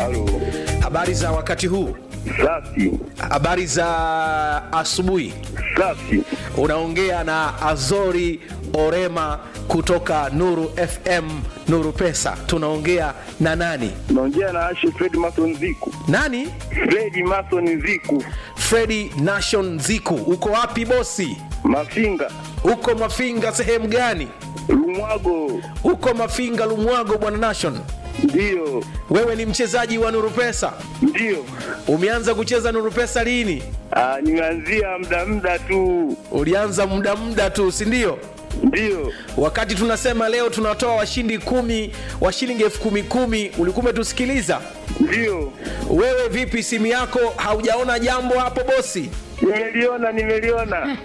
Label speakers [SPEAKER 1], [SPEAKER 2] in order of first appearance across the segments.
[SPEAKER 1] Halo.
[SPEAKER 2] Habari za wakati huu?
[SPEAKER 1] Safi.
[SPEAKER 2] Habari za asubuhi.
[SPEAKER 1] Safi.
[SPEAKER 2] Unaongea na Azori Orema kutoka Nuru FM, Nuru Pesa. Tunaongea na nani?
[SPEAKER 1] Naongea na Ashe Fred Mason Ziku.
[SPEAKER 2] Nani?
[SPEAKER 1] Fred Mason Ziku.
[SPEAKER 2] Fredi Nation Ziku. Uko wapi bosi?
[SPEAKER 1] Mafinga.
[SPEAKER 2] Uko Mafinga sehemu gani?
[SPEAKER 1] Lumwago.
[SPEAKER 2] Uko Mafinga Lumwago, bwana Nation.
[SPEAKER 1] Ndiyo.
[SPEAKER 2] Wewe ni mchezaji wa Nuru Pesa.
[SPEAKER 1] Ndiyo.
[SPEAKER 2] Umeanza kucheza Nuru Pesa lini?
[SPEAKER 1] Ah, nimeanzia muda muda tu.
[SPEAKER 2] Ulianza muda muda tu, si ndio?
[SPEAKER 1] Ndiyo.
[SPEAKER 2] Wakati tunasema leo tunatoa washindi kumi wa shilingi elfu kumi kumi, ulikuwa umetusikiliza?
[SPEAKER 1] Ndiyo.
[SPEAKER 2] Wewe vipi, simu yako haujaona jambo hapo bosi?
[SPEAKER 1] Nimeliona, nimeliona.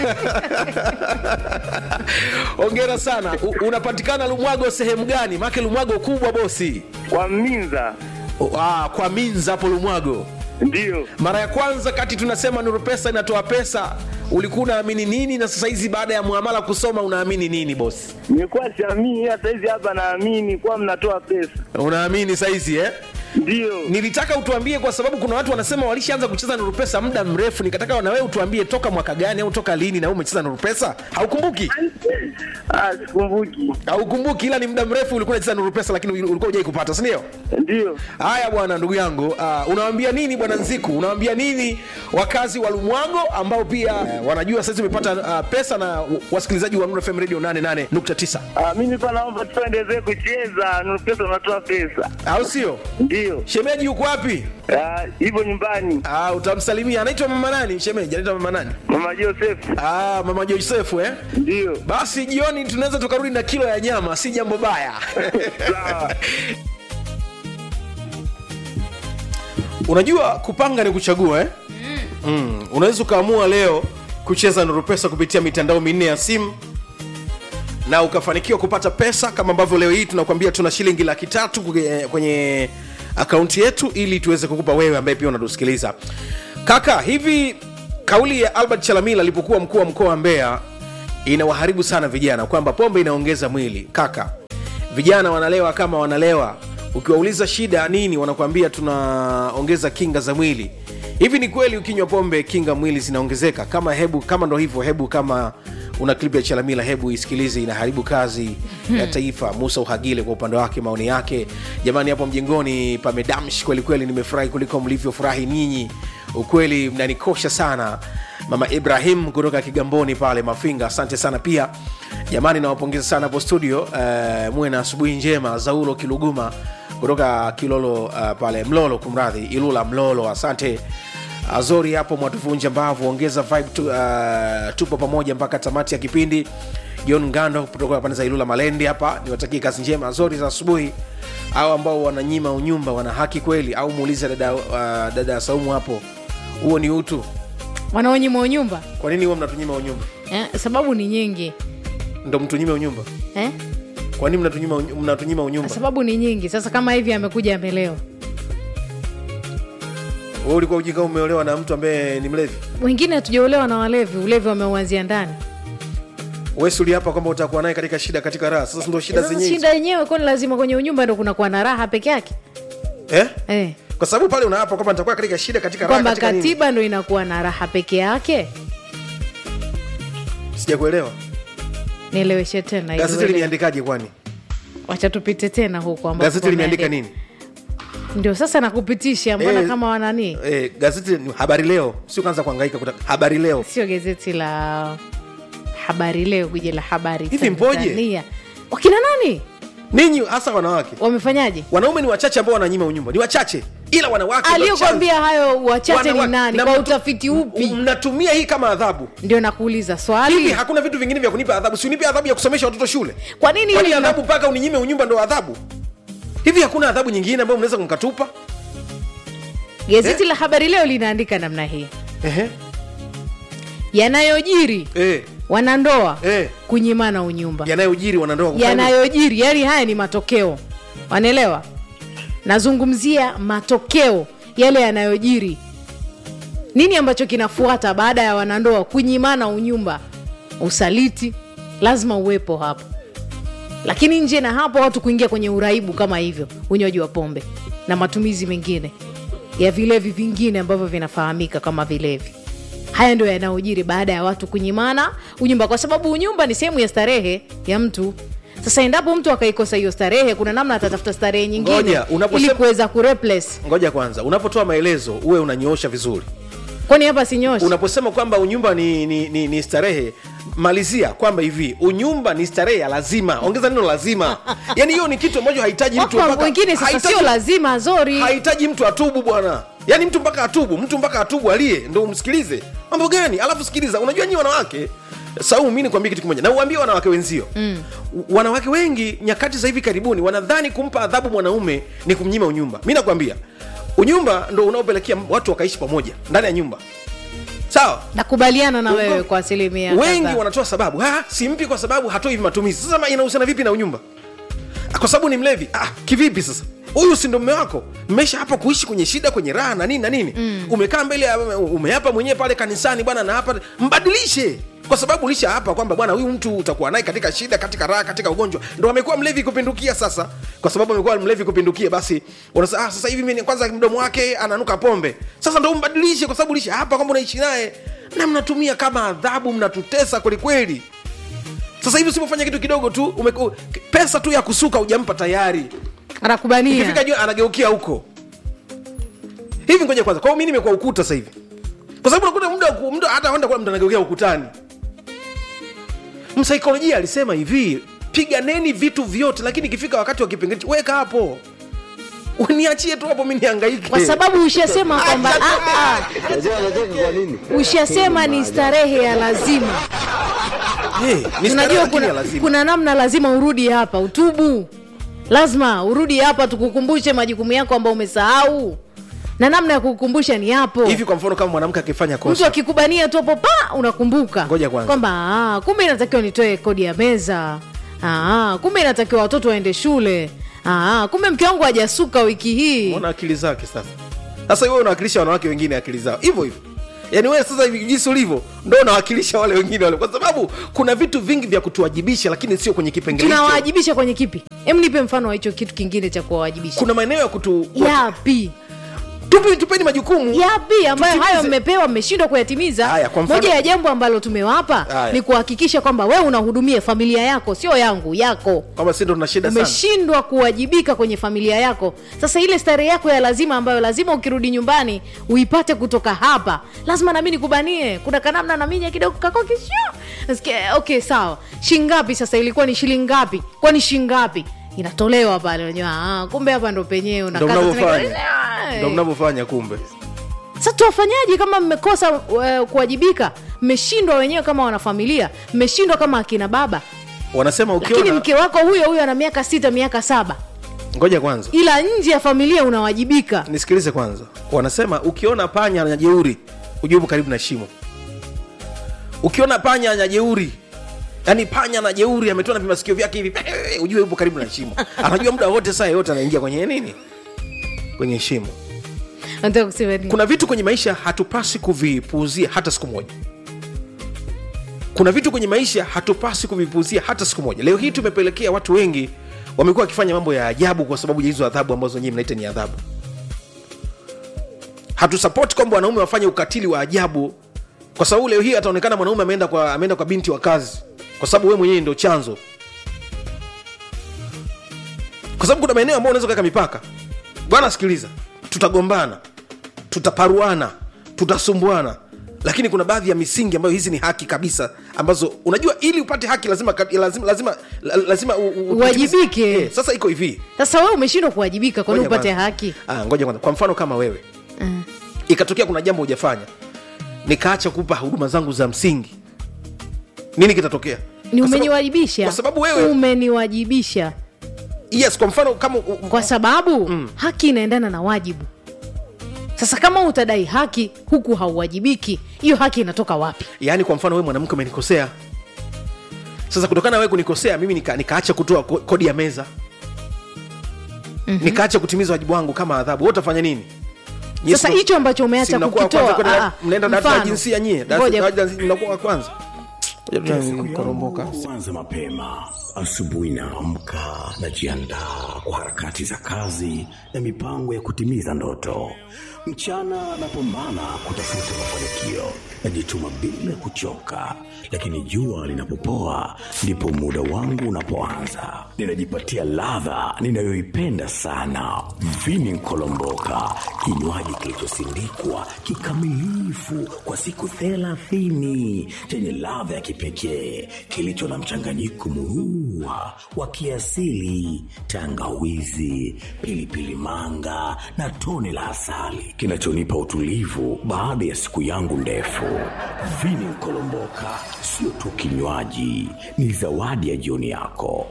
[SPEAKER 2] Hongera sana. U, unapatikana Lumwago sehemu gani? Maake Lumwago kubwa bosi.
[SPEAKER 1] Kwa Minza.
[SPEAKER 2] O, ah, kwa Minza hapo Lumwago.
[SPEAKER 1] Ndiyo.
[SPEAKER 2] Mara ya kwanza kati tunasema Nuru Pesa inatoa pesa, ulikuwa unaamini nini, na sasa hizi baada ya muamala kusoma unaamini nini bosi?
[SPEAKER 1] Nilikuwa siamini, hata hizi hapa naamini kuwa mnatoa pesa.
[SPEAKER 2] Unaamini saizi eh?
[SPEAKER 1] Ndiyo.
[SPEAKER 2] Nilitaka utuambie kwa sababu kuna watu wanasema walishaanza kucheza Nuru Pesa muda mrefu, nikataka na wewe utuambie toka mwaka gani au toka lini na wewe umecheza Nuru Pesa. Haukumbuki?
[SPEAKER 1] Ah, sikumbuki.
[SPEAKER 2] Haukumbuki, ila ni muda mrefu ulikuwa unacheza Nuru Pesa, lakini ulikuwa hujai kupata, si ndio?
[SPEAKER 1] Ndiyo.
[SPEAKER 2] Haya bwana, ndugu yangu, uh, unawaambia nini bwana Nziku? Unawaambia nini wakazi wa Lumwago ambao pia uh, wanajua sasa umepata uh, pesa na wasikilizaji wa Nuru FM Radio 88.9
[SPEAKER 1] Ah, mimi pa naomba tuendelee kucheza. Nuru pesa unatoa pesa.
[SPEAKER 2] au sio?
[SPEAKER 1] Ndiyo.
[SPEAKER 2] Shemeji yuko wapi?
[SPEAKER 1] Ah, hivyo nyumbani.
[SPEAKER 2] Ah, utamsalimia. Anaitwa mama nani? Shemeji anaitwa mama nani?
[SPEAKER 1] Mama Joseph.
[SPEAKER 2] Ah, mama Josefu eh?
[SPEAKER 1] Ndiyo.
[SPEAKER 2] Basi jioni tunaweza tukarudi na kilo ya nyama, si jambo baya.
[SPEAKER 1] Sawa.
[SPEAKER 2] Unajua kupanga ni kuchagua eh? Mm. Unaweza ukaamua leo kucheza Nuru Pesa kupitia mitandao minne ya simu na ukafanikiwa kupata pesa kama ambavyo leo hii tunakwambia tuna shilingi laki tatu kwenye- kwenye akaunti yetu ili tuweze kukupa wewe ambaye pia unatusikiliza. Kaka, hivi kauli ya Albert Chalamila alipokuwa mkuu wa mkoa wa Mbeya inawaharibu sana vijana kwamba pombe inaongeza mwili. Kaka, vijana wanalewa kama wanalewa, ukiwauliza shida nini, wanakuambia tunaongeza kinga za mwili. Hivi ni kweli ukinywa pombe kinga mwili zinaongezeka? Kama hebu kama ndo hivyo, hebu kama una clip ya Chalamila, hebu isikilize, inaharibu kazi ya taifa. Musa Uhagile kwa upande wake, maoni yake, jamani, hapo mjengoni pamedamshi kweli kweli, nimefurahi kuliko mlivyofurahi ninyi, ukweli mnanikosha sana. Mama Ibrahim kutoka Kigamboni pale Mafinga, asante sana pia jamani, nawapongeza sana hapo studio. Uh, muwe na asubuhi njema. Zaulo Kiluguma kutoka Kilolo uh, pale Mlolo, kumradhi, Ilula Mlolo, asante Azori hapo mwatuvunja mbavu, ongeza vibe tu, uh, tupo pamoja mpaka tamati ya kipindi. John Ngando kutoka pande za Ilula Malende hapa, niwatakie kazi njema Azori za asubuhi. Au ambao wananyima unyumba wana haki kweli? Au muulize dada, uh, dada ya Saumu hapo, huo ni utu?
[SPEAKER 3] wanaonyima unyumba
[SPEAKER 2] Kwa nini huwa mnatunyima unyumba?
[SPEAKER 3] eh, sababu ni nyingi
[SPEAKER 2] Ndo mtunyime unyumba?
[SPEAKER 3] eh?
[SPEAKER 2] Kwa nini mnatunyima, unyu- mnatunyima unyumba?
[SPEAKER 3] sababu ni nyingi sasa kama hivi amekuja amelewa
[SPEAKER 2] Wewe ulikuwa ujinga umeolewa na mtu ambaye ni mlevi?
[SPEAKER 3] wengine hatujaolewa na walevi ulevi wameuanzia ndani
[SPEAKER 2] Wewe si uliapa kwamba utakuwa naye katika shida, katika raha. Sasa ndo shida
[SPEAKER 3] sasa
[SPEAKER 2] zenyewe hizo.
[SPEAKER 3] shida yenyewe kwani lazima kwenye unyumba ndo kunakuwa na raha peke yake
[SPEAKER 2] eh?
[SPEAKER 3] eh.
[SPEAKER 2] Kwa sababu pale unaapa kwamba nitakuwa katika shida, katika raha,
[SPEAKER 3] kwamba
[SPEAKER 2] katika nini?
[SPEAKER 3] katiba ndo inakuwa na raha peke yake
[SPEAKER 2] Sijakuelewa.
[SPEAKER 3] nieleweshe tena ili
[SPEAKER 2] Gazeti
[SPEAKER 3] uelewe.
[SPEAKER 2] limeandikaje kwani?
[SPEAKER 3] wacha tupite tena huko ambapo
[SPEAKER 2] Gazeti limeandika
[SPEAKER 3] pameandika.
[SPEAKER 2] nini?
[SPEAKER 3] ndio sasa nakupitisha mbona
[SPEAKER 2] Eh,
[SPEAKER 3] kama wanani
[SPEAKER 2] Eh, gazeti ni Habari Leo, sio kaanza kuhangaika kuta Habari Leo.
[SPEAKER 3] sio gazeti la habari leo kuja la habari
[SPEAKER 2] Hivi mpoje?
[SPEAKER 3] Tanzania. wakina nani
[SPEAKER 2] Ninyi hasa wanawake.
[SPEAKER 3] wamefanyaje
[SPEAKER 2] Wanaume ni wachache ambao wananyima unyumba. Ni wachache. Ila wanawake ndio
[SPEAKER 3] aliyokwambia hayo wachache ni
[SPEAKER 2] Wanawake-
[SPEAKER 3] nani
[SPEAKER 2] na
[SPEAKER 3] kwa
[SPEAKER 2] mtu-
[SPEAKER 3] utafiti upi
[SPEAKER 2] chanzo. Mnatumia hii kama adhabu.
[SPEAKER 3] ndio nakuuliza
[SPEAKER 2] Hivi
[SPEAKER 3] swali
[SPEAKER 2] hakuna vitu vingine vya kunipa adhabu? Si unipe adhabu ya kusomesha watoto shule?
[SPEAKER 3] kwa nini
[SPEAKER 2] Kwani
[SPEAKER 3] hili lina-
[SPEAKER 2] adhabu mpaka uninyime unyumba ndo adhabu? Hivi hakuna adhabu nyingine ambayo mnaweza mkatupa?
[SPEAKER 3] gazeti la habari leo linaandika namna hii
[SPEAKER 2] Ehe.
[SPEAKER 3] yanayojiri
[SPEAKER 2] Eh.
[SPEAKER 3] wanandoa
[SPEAKER 2] Eh.
[SPEAKER 3] kunyimana unyumba
[SPEAKER 2] Yanayojiri wanandoa kufanya nini?
[SPEAKER 3] yanayojiri yani haya ni matokeo wanaelewa nazungumzia matokeo yale yanayojiri nini ambacho kinafuata baada ya wanandoa kunyimana unyumba usaliti lazima uwepo hapo lakini nje na hapo watu kuingia kwenye uraibu kama hivyo unywaji wa pombe na matumizi mengine ya vilevi vingine ambavyo vinafahamika kama vilevi haya ndio yanayojiri baada ya watu kunyimana unyumba kwa sababu unyumba ni sehemu ya starehe ya mtu sasa endapo mtu akaikosa hiyo starehe kuna namna atatafuta starehe nyingine
[SPEAKER 2] Ngoja, unaposema-
[SPEAKER 3] ili kuweza kureplace
[SPEAKER 2] ngoja kwanza unapotoa maelezo uwe unanyoosha vizuri
[SPEAKER 3] kwani hapa sinyoshi
[SPEAKER 2] unaposema kwamba unyumba ni, ni, ni, ni starehe malizia kwamba hivi unyumba ni starehe ya lazima ongeza neno lazima yaani hiyo ni kitu ambacho hahitaji mtu
[SPEAKER 3] wako
[SPEAKER 2] mpaka-
[SPEAKER 3] wengine sasa
[SPEAKER 2] hahitaji-
[SPEAKER 3] sio lazima zori
[SPEAKER 2] hahitaji mtu atubu bwana yaani mtu mpaka atubu mtu mpaka atubu alie ndo umsikilize mambo gani alafu sikiliza unajua nyi wanawake saumu mi nikwambie kitu kimoja na uambie wanawake wenzio mm. wanawake wengi nyakati za hivi karibuni wanadhani kumpa adhabu mwanaume ni kumnyima unyumba mi nakwambia unyumba ndo unaopelekea watu wakaishi pamoja ndani ya nyumba sawa
[SPEAKER 3] nakubaliana na
[SPEAKER 2] Ugo-
[SPEAKER 3] wewe kwa asilimia
[SPEAKER 2] wengi
[SPEAKER 3] kadhaa.
[SPEAKER 2] wanatoa sababu "Ah, simpi kwa sababu hatoi hivi matumizi sasa ma- inahusiana vipi na unyumba Ah, kwa sababu ni mlevi ah, kivipi sasa huyu si ndo mme wako mmesha hapa kuishi kwenye shida kwenye raha na nini na nini mm. umekaa mbele ya- umeapa mwenyewe pale kanisani bwana na hapa mbadilishe kwa sababu lisha hapa kwamba bwana huyu mtu utakuwa naye katika shida katika raha katika ugonjwa ndo amekuwa mlevi kupindukia sasa kwa sababu amekuwa mlevi kupindukia basi unasema ah, sasa hivi mimi kwanza mdomo wake ananuka pombe sasa ndo umbadilishe kwa sababu lisha hapa kwamba unaishi naye na mnatumia kama adhabu mnatutesa kwelikweli sasa hivi usipofanya kitu kidogo tu umeku, pesa tu ya kusuka ujampa tayari ikifika
[SPEAKER 3] anakubania
[SPEAKER 2] juu anageukia huko hivi ngoja kwanza kwao mi nimekuwa ukuta sasa hivi kwa sababu unakuta muda wa ku- muda hata enda kula mtu anageukia ukutani msaikolojia alisema hivi piganeni vitu vyote lakini ikifika wakati wa kipengele weka hapo niachie tu hapo mi niangaike
[SPEAKER 3] kwa sababu ushasema kwamba ah, ah,
[SPEAKER 4] Unajua anacheka kwa nini?
[SPEAKER 3] ushasema ni starehe ya lazima
[SPEAKER 2] hey, ni starehe
[SPEAKER 3] tunajua
[SPEAKER 2] lakini
[SPEAKER 3] kuna,
[SPEAKER 2] ya lazima.
[SPEAKER 3] kuna namna lazima urudi hapa utubu lazima urudi hapa tukukumbushe majukumu yako ambayo umesahau na namna ya kukukumbusha ni hapo
[SPEAKER 2] hivi kwa mfano kama mwanamke akifanya
[SPEAKER 3] mtu
[SPEAKER 2] kosa
[SPEAKER 3] akikubania tu hapo pa unakumbuka
[SPEAKER 2] Ngoja kwanza.
[SPEAKER 3] kwamba ah, kumbe inatakiwa nitoe kodi ya meza ah, kumbe inatakiwa watoto waende shule ah, kumbe mke wangu hajasuka wiki hii
[SPEAKER 2] ona akili zake sasa sasa wewe unawakilisha wanawake wengine akili zao hivyo hivyo yaani wewe sasa hivi jinsi ulivyo ndo unawakilisha wale wengine wale kwa sababu kuna vitu vingi vya kutuwajibisha lakini sio kwenye kipengele hicho.
[SPEAKER 3] tunawawajibisha kwenye kipi em nipe mfano wa hicho kitu kingine cha kuwawajibisha
[SPEAKER 2] kuna maeneo ya kutu
[SPEAKER 3] yapi
[SPEAKER 2] tupi tupeni majukumu
[SPEAKER 3] yapi ambayo
[SPEAKER 2] Tutimize.
[SPEAKER 3] hayo mmepewa mmeshindwa kuyatimiza
[SPEAKER 2] Haya, kwa mfano-
[SPEAKER 3] moja ya jambo ambalo tumewapa
[SPEAKER 2] Haya.
[SPEAKER 3] ni kuhakikisha kwamba wewe unahudumia familia yako sio yangu yako
[SPEAKER 2] kwamba si ndo tuna shida sana
[SPEAKER 3] umeshindwa kuwajibika kwenye familia yako sasa ile starehe yako ya lazima ambayo lazima ukirudi nyumbani uipate kutoka hapa lazima nami nikubanie kuna kanamna naminya kidogo kako kisho Nasikia, okay sawa shingapi sasa ilikuwa ni shilingi ngapi kwani shingapi inatolewa pale unajua ah, kumbe hapa ndo penyewe
[SPEAKER 2] ndo
[SPEAKER 3] unakata
[SPEAKER 2] mnavyofanya
[SPEAKER 3] zile-
[SPEAKER 2] ndo mnavyofanya kumbe
[SPEAKER 3] sasa tuwafanyaje kama mmekosa uh, kuwajibika mmeshindwa wenyewe kama wanafamilia mmeshindwa kama akina baba
[SPEAKER 2] wanasema
[SPEAKER 3] lakini
[SPEAKER 2] ukiona
[SPEAKER 3] mke wako huyo huyo ana miaka sita miaka saba
[SPEAKER 2] ngoja kwanza
[SPEAKER 3] ila nje ya familia unawajibika
[SPEAKER 2] nisikilize kwanza wanasema ukiona panya na jeuri ujue upo karibu na shimo ukiona panya na jeuri yaani panya na jeuri ametoa na vimasikio vyake hivi ujue upo karibu na shimo anajua muda wote saa yote anaingia kwenye nini kwenye shimo
[SPEAKER 3] nataka kusema nini
[SPEAKER 2] kuna vitu kwenye maisha hatupasi kuvipuuzia hata siku moja kuna vitu kwenye maisha hatupasi kuvipuuzia hata siku moja leo hii tumepelekea watu wengi wamekuwa wakifanya mambo ya ajabu kwa sababu ya hizo adhabu ambazo nyie mnaita ni adhabu hatusapoti kwamba wanaume wafanye ukatili wa ajabu kwa sababu leo hii ataonekana mwanaume ameenda kwa, ameenda kwa binti wa kazi kwa sababu wewe mwenyewe ndio chanzo kwa sababu kuna maeneo ambayo unaweza kuweka mipaka bwana sikiliza tutagombana tutaparuana tutasumbuana lakini kuna baadhi ya misingi ambayo hizi ni haki kabisa ambazo unajua ili upate haki lazima lazima lazima, lazima u, u,
[SPEAKER 3] Uwajibike.
[SPEAKER 2] eh, sasa iko hivi
[SPEAKER 3] sasa wewe umeshindwa kuwajibika kwani
[SPEAKER 2] Ngoja
[SPEAKER 3] upate
[SPEAKER 2] kwanza.
[SPEAKER 3] haki
[SPEAKER 2] ah, ngoja kwanza kwa mfano kama wewe
[SPEAKER 3] Mm.
[SPEAKER 2] ikatokea kuna jambo hujafanya nikaacha kupa huduma zangu za msingi nini kitatokea
[SPEAKER 3] ni
[SPEAKER 2] Kwa sababu-
[SPEAKER 3] umeniwajibisha
[SPEAKER 2] kwa sababu wewe
[SPEAKER 3] umeniwajibisha
[SPEAKER 2] yes kwa mfano kama u-
[SPEAKER 3] kwa sababu mm. haki inaendana na wajibu sasa kama utadai haki huku hauwajibiki hiyo haki inatoka wapi
[SPEAKER 2] yaani kwa mfano wewe mwanamke umenikosea sasa kutokana na wewe kunikosea mimi nika, nikaacha kutoa ko- kodi ya meza mm-hmm. nikaacha kutimiza wajibu wangu kama adhabu wewe utafanya nini Nyie
[SPEAKER 3] sasa
[SPEAKER 2] si-
[SPEAKER 3] hicho ambacho
[SPEAKER 2] si
[SPEAKER 3] umeacha
[SPEAKER 2] mnakuwa wa
[SPEAKER 3] kukitoa
[SPEAKER 2] kwanza kwenda-
[SPEAKER 3] ah,
[SPEAKER 2] mnaenda darasa la
[SPEAKER 3] mfano.
[SPEAKER 2] jinsia nyie
[SPEAKER 3] Ngoja.
[SPEAKER 2] Darasa- darasa- mnakuwa wa kwanza Ngoja tu nikoromboka.
[SPEAKER 4] Kwanza mapema asubuhi, naamka najiandaa kwa harakati za kazi na mipango ya kutimiza ndoto. Mchana napambana kutafuta mafanikio, najituma bila kuchoka, lakini jua linapopoa ndipo muda wangu unapoanza. Ninajipatia ladha ninayoipenda sana, vini nkolomboka, kinywaji kilichosindikwa kikamilifu kwa siku thelathini chenye ladha ya kipekee kilicho na mchanganyiko murua wa kiasili, tangawizi, pilipili manga na tone la asali kinachonipa utulivu baada ya siku yangu ndefu. Vini Nkolomboka sio tu kinywaji, ni zawadi ya jioni yako.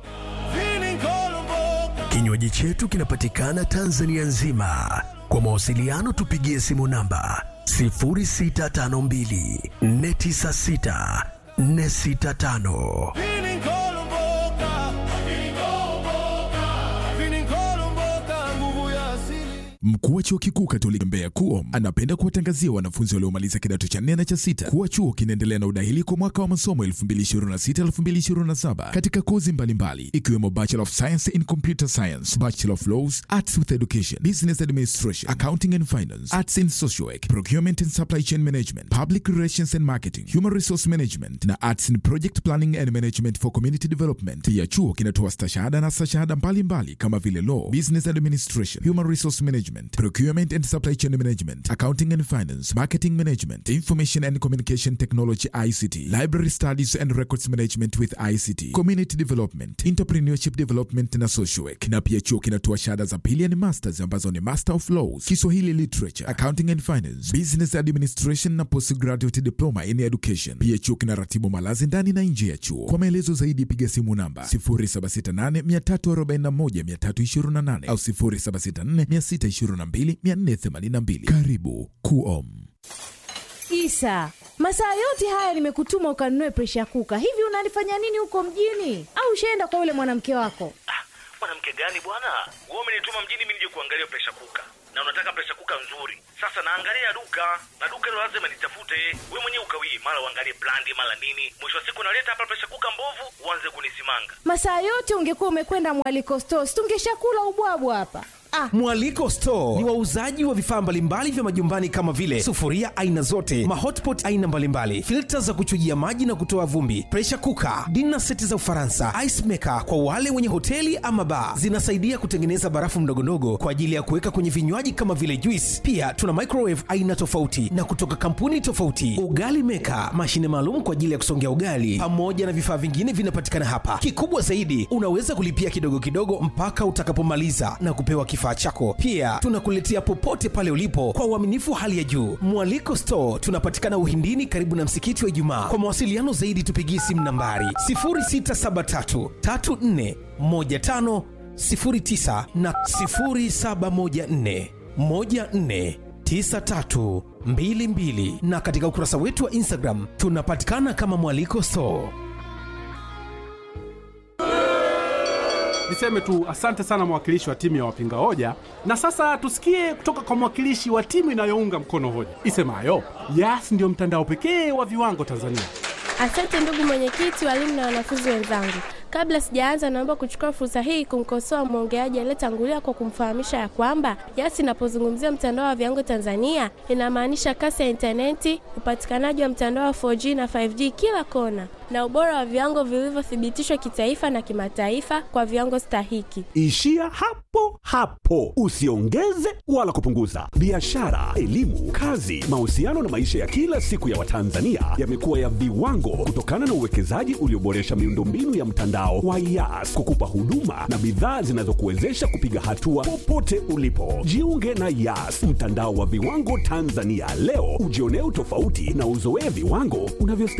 [SPEAKER 5] Kinywaji chetu kinapatikana Tanzania nzima. Kwa mawasiliano tupigie simu namba 0652 496 465.
[SPEAKER 6] Mkuu wa chuo kikuu Katoliki Mbeya KUOM anapenda kuwatangazia wanafunzi waliomaliza kidato cha nne na cha sita kuwa chuo kinaendelea na udahili kwa mwaka wa masomo 2026-2027 katika kozi mbalimbali ikiwemo Bachelor of Science in Computer Science, Bachelor of Laws, Arts with Education, Business Administration, Accounting and Finance, Arts in Social Work, Procurement and Supply Chain Management, Public Relations and Marketing, Human Resource Management na Arts in Project Planning and Management for Community Development. Pia chuo kinatoa stashahada na stashahada mbalimbali kama vile Law, Business Administration, Human Resource Management, Procurement and Supply Chain Management, Accounting and Finance, Marketing Management, Information and Communication Technology ICT, Library Studies and Records Management with ICT, Community Development, Entrepreneurship Development na Social Work. Na pia chuo kinatoa shahada za pili ni masters ambazo ni Master of Laws, Kiswahili Literature, Accounting and Finance, Business Administration na Postgraduate Diploma in Education. Pia chuo kinaratibu malazi ndani na nje ya chuo. Kwa maelezo zaidi piga simu namba 0768 341 328 au 0764 622 482. Karibu KUOM.
[SPEAKER 3] Isa, masaa yote haya nimekutuma ukanunue presha kuka. Hivi unalifanya nini huko mjini? Au ushaenda kwa yule mwanamke wako?
[SPEAKER 7] mwanamke gani bwana wewe umenituma mjini mimi nije kuangalia presha kuka na unataka presha kuka nzuri sasa naangalia duka na duka hilo lazima nitafute wewe mwenyewe ukawie mara uangalie brandi mara nini mwisho wa siku naleta hapa presha kuka mbovu uanze kunisimanga
[SPEAKER 3] Masaa yote ungekuwa umekwenda mwaliko stores, tungeshakula ubwabwa hapa. Ah,
[SPEAKER 8] Mwaliko Store ni wauzaji wa vifaa mbalimbali vya majumbani kama vile sufuria aina zote, mahotpot aina mbalimbali, filta za kuchujia maji na kutoa vumbi, pressure cooker, dinner seti za Ufaransa, ice maker kwa wale wenye hoteli ama bar. Zinasaidia kutengeneza barafu ndogondogo kwa ajili ya kuweka kwenye vinywaji kama vile juice. Pia tuna microwave aina tofauti na kutoka kampuni tofauti, ugali maker, mashine maalum kwa ajili ya kusongea ugali, pamoja na vifaa vingine vinapatikana hapa. Kikubwa zaidi, unaweza kulipia kidogo kidogo mpaka utakapomaliza na kupewa kifaa chako. Pia tunakuletea popote pale ulipo kwa uaminifu wa hali ya juu. Mwaliko Store tunapatikana Uhindini, karibu na msikiti wa Ijumaa. Kwa mawasiliano zaidi, tupigie simu nambari 0673 34 15 09 na 0714 14 9322 na katika ukurasa wetu wa Instagram tunapatikana kama Mwaliko Store.
[SPEAKER 9] Niseme tu asante sana mwakilishi wa timu ya wapinga hoja, na sasa tusikie kutoka kwa mwakilishi wa timu inayounga mkono hoja isemayo Yas ndio mtandao pekee wa viwango Tanzania.
[SPEAKER 10] Asante ndugu mwenyekiti, walimu na wanafunzi wenzangu. Kabla sijaanza, naomba kuchukua fursa hii kumkosoa mwongeaji aliyetangulia kwa kumfahamisha ya kwamba Yas inapozungumzia mtandao wa viwango Tanzania inamaanisha kasi ya intaneti, upatikanaji wa mtandao wa 4G na 5G kila kona, na ubora wa viwango vilivyothibitishwa kitaifa na kimataifa kwa viwango stahiki.
[SPEAKER 11] Ishia hapo hapo, usiongeze wala kupunguza. Biashara, elimu, kazi, mahusiano na maisha ya kila siku ya Watanzania yamekuwa ya viwango kutokana na uwekezaji ulioboresha miundombinu ya mtandao wa Yas kukupa huduma na bidhaa zinazokuwezesha kupiga hatua popote ulipo. Jiunge na Yas, mtandao wa viwango Tanzania leo, ujionee utofauti na uzoee viwango unavyo